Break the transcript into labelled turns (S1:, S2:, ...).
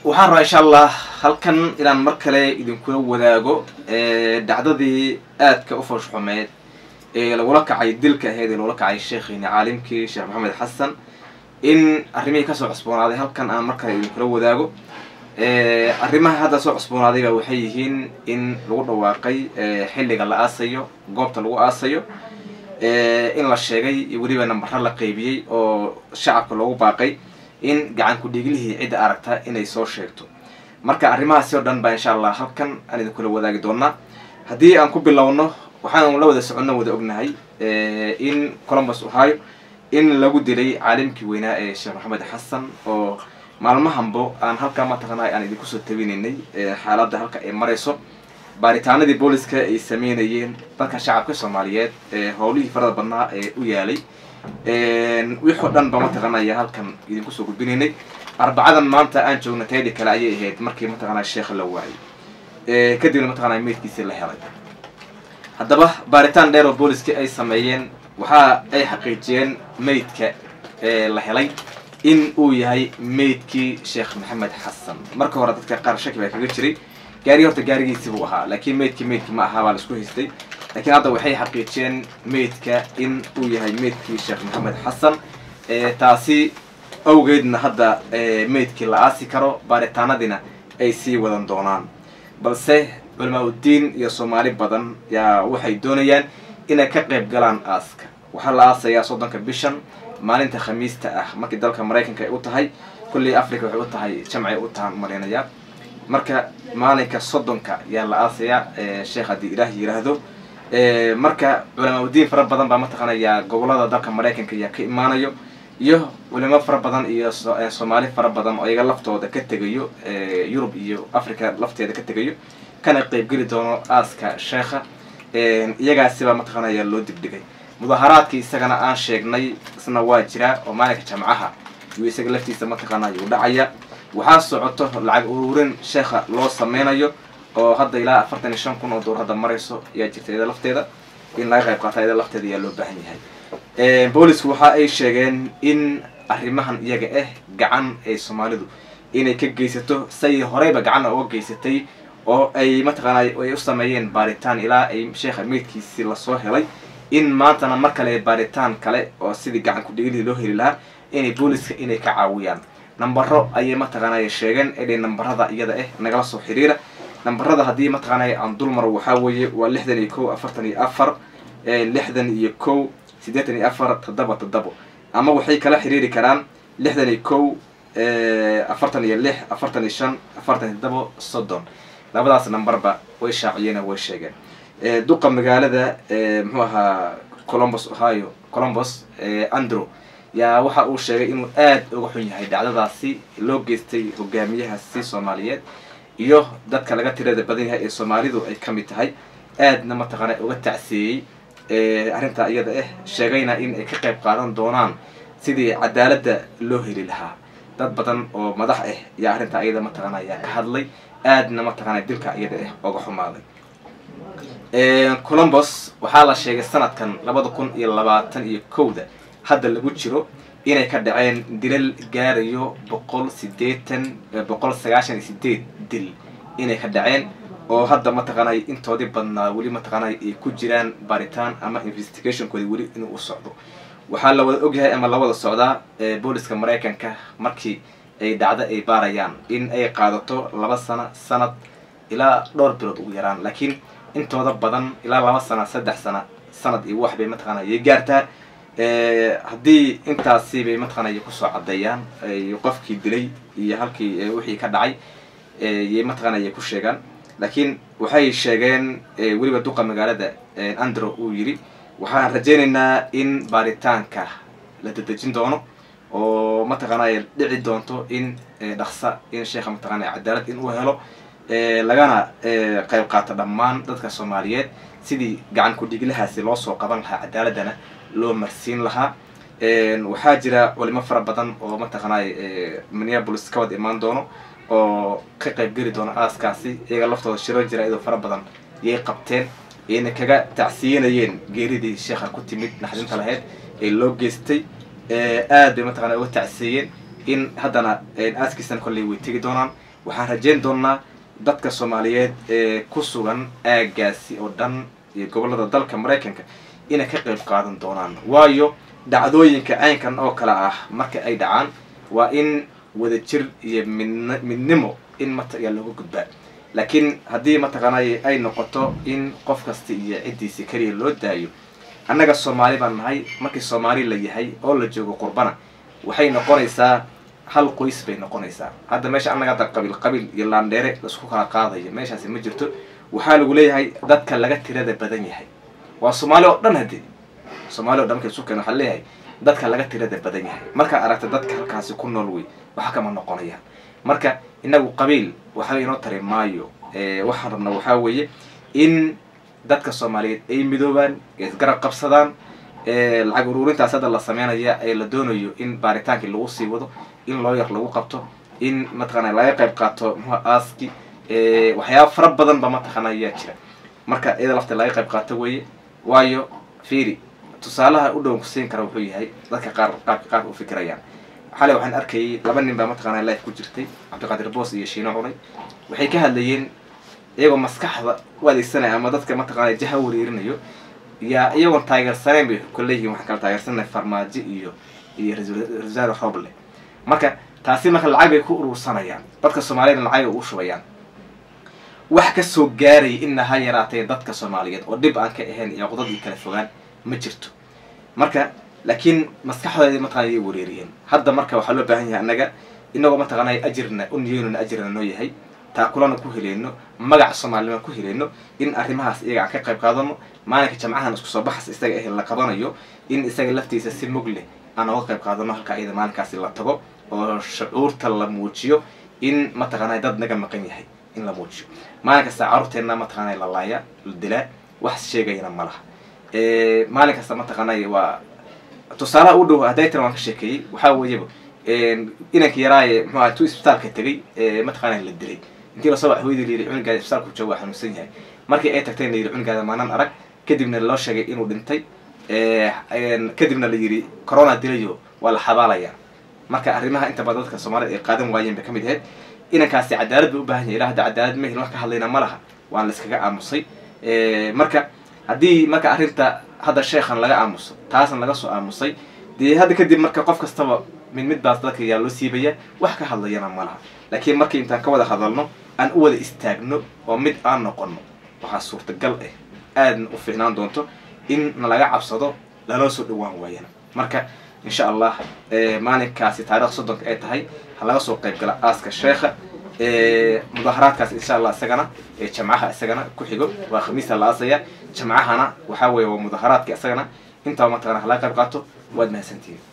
S1: waxaan rabaa insha allah halkan inaan mar kale idinkula wadaago dhacdadii aadka u foosh xumeed ee lagula kacay dilka ahayd ee lagula kacay sheekhiini caalimkii sheekh maxamed xasan in arrimihii kasoo cusboonaaday halkan aan mar kale idinkula wadaago arrimaha hadda soo cusboonaadayba waxay yihiin in lagu dhawaaqay xilliga la aasayo goobta lagu aasayo in la sheegay iyo weliba nambaro la qeybiyey oo shacabka loogu baaqay in gacan ku-dhiiglihii cidda aragta inay soo sheegto marka arrimahaasi oo dhan baa insha allah halkan aan idinkula wadaagi doonaa haddii aan ku bilowno waxaan la wada soconno wada ognahay in columbus ohio in lagu dilay caalimkii weynaa ee sheekh maxamed xasan oo maalmahanbo aan halkaa mataqaanay aan idinku soo tabinaynay xaaladda halka ay marayso baaritaanadii booliska ay sameynayeen dadka shacabka soomaaliyeed howlihii farada badnaa ee u yaalay wixoo dhan ba mataqaanaya halkan idinku soo gudbinaynay arbacadan maanta aan joogna taydi kale ayay ahayd markii mataqaanaa sheekha la waayay kadibna mataqaanaa meydkiisii la helay haddaba baaritaan dheer oo booliskii ay sameeyeen waxa ay xaqiijiyeen meydka la helay in uu yahay meydkii sheekh maxamed xasan marka hore dadka qaar shaki baa kaga jiray gaarigi horta gaarigiisi buu ahaa laakiin meydkii meydkii ma ahaa baa la isku haystay laakiin hadda waxay xaqiijiyeen meydka in uu yahay meydkii sheekh maxamed xasan taasi awgeedna hadda meydkii la aasi karo baaritaanadiina ay sii wadan doonaan balse culamaa uddiin iyo soomaali badan yaa waxay doonayaan inay ka qayb galaan aaska waxaa la aasayaa soddonka bishan maalinta khamiista ah markii dalka maraykanka ay u tahay kullii africa waxay u tahay jamcay u tahaan malaynayaa marka maalinka soddonka yaa la aasayaa sheekh haddii ilaah yiraahdo marka culamaa uddiin fara badan baa mataqaanaya gobolada dalka maraykanka yaa ka imaanayo iyo culimo fara badan iyo soomaali fara badan oo iyaga laftooda ka tegayo yurub iyo africa lafteeda ka tegayo kana qeybgeli doono aaska sheekha iyagaasibaa mataqaanaya loo dibdhigay mudaharaadkii isagana aan sheegnay isna waa jiraa oo maalinka jamcaha yuu isaga laftiisa mataqaana yuu dhacaya waxaa socoto lacag ururin sheekha loo sameynayo oo hadda ilaa afartan iyo shan kun oo door hadda marayso ayaa jirta iyada lafteeda in laga qayb qaata iyada lafteeda ayaa loo baahan yahay boolisku waxa ay sheegeen in arrimahan iyaga ah gacan ay soomaalidu inay ka geysato say horeyba gacanna uga geysatay oo ay mataqaana ay u sameeyeen baaritaan ilaa ay sheekha meydkiisi lasoo helay in maantana mar kale baaritaan kale oo sidii gacan ku-dhigilii loo heli lahaa inay booliska inay ka caawiyaan nambaro ayay mataqaanay sheegeen idhay nambarada iyada ah nagala soo xiriira nambarada haddii mataqaanay aan dulmaro waxaa weeye waa lixdan iyo kow afartan iyo afar lixdan iyo kow siddeetan iyo afar toddoba toddobo ama waxay kala xiriiri karaan lixdan iyo kow afartan iyo lix afartan iyo shan afartan iyo toddobo soddon labadaas nambarba way shaaciyeen way sheegeen duqa magaalada muxuu ahaa columbus ohio columbus andrew yaa waxa uu sheegay inuu aad uga xun yahay dhacdadaasi loo geystay hogaamiyahaasi soomaaliyeed iyo dadka laga tirada badan yahay ee soomaalidu ay ka mid tahay aadna mataqaana uga tacsiiyey arrintaa iyada ah sheegayna in ay ka qayb qaadan doonaan sidii cadaaladda loo heli lahaa dad badan oo madax ah yaa arrintaa iyada mataqaana yaa ka hadlay aadna mataqaana dilka iyada ah oga xumaaday columbus waxaa la sheegay sanadkan labada kun iyo labaatan iyo kowda hadda lagu jiro inay ka dhaceen dilal gaarayo boqol sideetan boqol sagaashan iyo sideed dil inay ka dhaceen oo hadda mataqaanay intoodii badnaa weli mataqaanay ay ku jiraan baaritaan ama investigationkoodi weli inuu u socdo waxaa la wada ogyahay ama la wada socdaa booliska maraykanka markii ay dhacdo ay baarayaan in ay qaadato laba sano sanad ilaa dhowr bilood ugu yaraan laakiin intooda badan ilaa laba sana saddex sana sanad iyo wax bay mataqaana yay gaartaa haddii intaasi bay mataqaana kusoo caddeeyaan qofkii dilay iyo halkii wixii ka dhacay yay mataqaana yay ku sheegaan laakiin waxay sheegeen weliba duqa magaalada andrew uu yidhi waxaan rajaynaynaa in baaritaanka la dedejin doono oo mataqaanay dhici doonto in dhaqsa in sheekha mataqaana cadaalad in uu helo lagana qayb qaato dhammaan dadka soomaaliyeed sidii gacan ku-dhiglahaasi loo soo qaban lahaa cadaaladana loo marsiin lahaa waxaa jira culimo fara badan oo mataqaanay minneapolis ka wada imaan doono oo ka qayb geli doono aaskaasi iyaga laftooda shiro jira iyadoo fara badan yay qabteen ayna kaga tacsiyanayeen geeridii sheekha ku timid naxdinta lahayd ee loo geystay aad bay mataqana uga tacsiiyeen in haddana aaskiisana kolley way tegi doonaan waxaan rajeyn doonaa dadka soomaaliyeed ee ku sugan aagaasi oo dhan iyo gobollada dalka maraykanka inay ka qayb qaadan doonaan waayo dhacdooyinka caynkan oo kale ah marka ay dhacaan waa in wadajir iyo midn midnimo in mataqaa looga gudbaa laakiin haddii mataqaanay ay noqoto in qof kasta iyo ciddiisi keliya loo daayo annaga soomaali baan nahay markii soomaali la yahay oo la joogo qurbana waxay noqonaysaa hal qoys bay noqonaysaa hadda meesha annaga hadda qabiil qabiil iyo laandheere laisku kala qaadayo meeshaasi ma jirto waxaa lagu leeyahay dadka laga tirada badan yahay waa soomaali oo dhan haddii soomaali o dhan marka isu keeno waxaa leeyahay dadka laga tirada badan yahay markaa aragta dadka halkaasi ku nool wey waxa kama noqonayaan marka inagu qabiil waxba inoo tari maayo waxaan rabna waxaa weeye in dadka soomaaliyeed ay midoobaan isgarab qabsadaan lacag uruurintaas hadda la sameynaya ee la doonayo in baaritaankii lagu sii wado in loo yar lagu qabto in mataqaana laga qayb qaato muxua aaski waxyaaba fara badan ba mataqaana ayaa jira marka iyada lafta laga qayb qaato weeye waayo fiiri tusaalaha u dhowan kusiin kara wuxuu yahay dadka qaar qaabka qaarka u fikirayaan xalay waxaan arkayay laba nin baa mataqaana life ku jirtay cabdiqaadir boos iyo shiino cunay waxay ka hadlayeen iyagoo maskaxda u adeegsanaya ama dadka mataqaana jaha wareerinayo yaa iyagoon taageersanayn bay kuleeyihiin waxaan kala taageersanay farmaajo iyo iyo rasaal roble marka taasi marka lacag bay ku urursanayaan dadka soomaaliyed lacag ay u shubayaan wax ka soo gaaraya ina ha yaraatee dadka soomaaliyeed oo dhib aan ka ahayn iyo qodad iyo kala fogaan ma jirto marka laakiin maskaxdoodii mataqana yay wareeriyeen hadda marka waxaa loo baahan yahay annaga inagoo mataqaana ajirna u niyeynona ajirna noo yahay taakulana ku heleyno magac soomaalima ku heleyno in arrimahaas iyaga aan ka qayb qaadano maalinka jamcahan isku soo baxas isaga ah la qabanayo in isaga laftiisa si mug leh aan oga qayb qaadano halkaa iyada maalinkaasi la tago oo shucuurta la muujiyo in mataqaana dad naga maqan yahay in la muujiyo maalin kasta carruurteenna mataqaana la laaya la dilaa wax sheegayana ma laha maalin kasta mataqaana waa tusaalaha u dhow hadday tira waan ka sheekeeyey waxaa weeyaba inanka yaraaye muxuu ahay tu isbitaalka tegay mataqaana la dilay intii lasoo wax hooyadii layidhi cunugaada isbitaalku jooga waa xanuunsan yahay markii ay tagteen la yidhi cunugaada maanan arag kadibna loo sheegay inuu dhintay kadibna la yidhi corona dilayo waa la xabaalayaa marka arrimaha inta badan dadka soomaalida ay qaadan waayeen bay ka mid ahayd inankaasi cadaalad bay u baahan yahay ilaa hadda cadaalad ma helin wax ka hadlayna ma laha waan la iskaga aamusay marka haddii marka arrinta hadda sheekhan laga aamuso taasna laga soo aamusay dee hadda kadib marka qof kastaba mid mid baas dadka yaa loo siibaya wax ka hadlayana ma laha laakiin markii intaan ka wada hadalno aan u wada istaagno oo mid aan noqono waxaa suurtagal ah aadna u fiicnaan doonto in nalaga cabsado laloo soo dhawaan waayana marka insha allah maalinkaasi taarikh soddonka ay tahay ha laga soo qayb gala aaska sheekha mudaharaadkaas insha allah isagana jamcaha isagana ku xigo waa khamiista la aasaya jamcahana waxaa weeye waa mudaharaadka isagana intaba mataqana ha laga qayb qaato waad mahadsantihiin